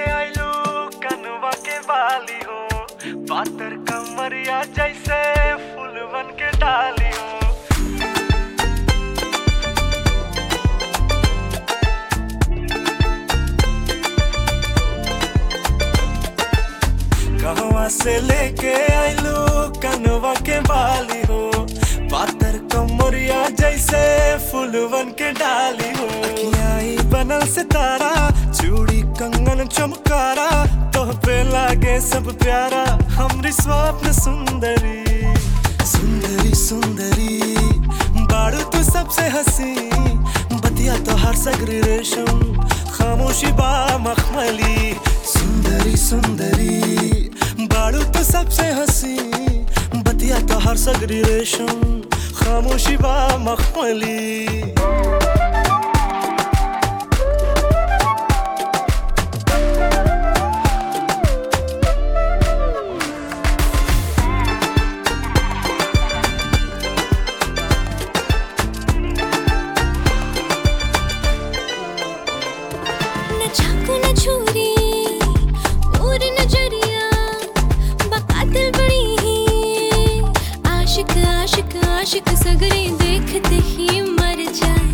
आइलू कनवा के बाली हो पातर कमरिया जैसे फूलवन के डाली हो कहवा से लेके आइलू कनवा के बाली हो पातर कमरिया जैसे फूलवन के डाली हो अखियाई बनल सितारा चूड़ी कंगन चमकारा तोह पे लागे सब प्यारा हमरी स्वप्न सुंदरी सुंदरी सुंदरी बाड़ू तू सबसे हंसी बतिया तो हर सगरी रेशम खामोशी बा मखमली सुंदरी सुंदरी बाड़ू तो सबसे हंसी बतिया तो हर सगरी रेशम खामोशी बा मखमली न चाकू न छुरी और नजरिया बकातिल बड़ी ही आशिक आशिक आशिक सगरे देखते ही मर जाए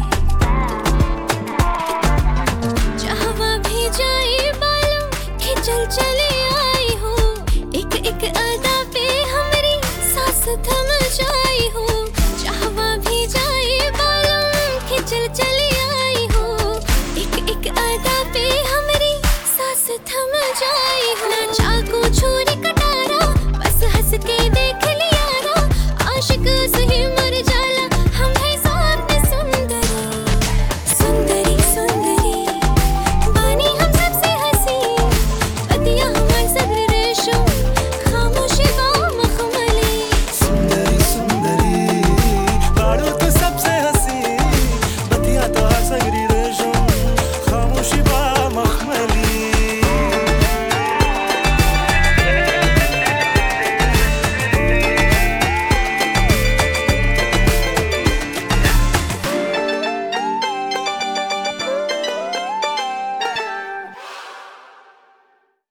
चाहवा भी जाए बालों खिंचल चले आई हो एक एक अदा पे हमारी सांस थम जाई हो चाहवा भी जाए बालों खिंचल चले आई हो एक एक अदा पे हमारी सांस थम जाए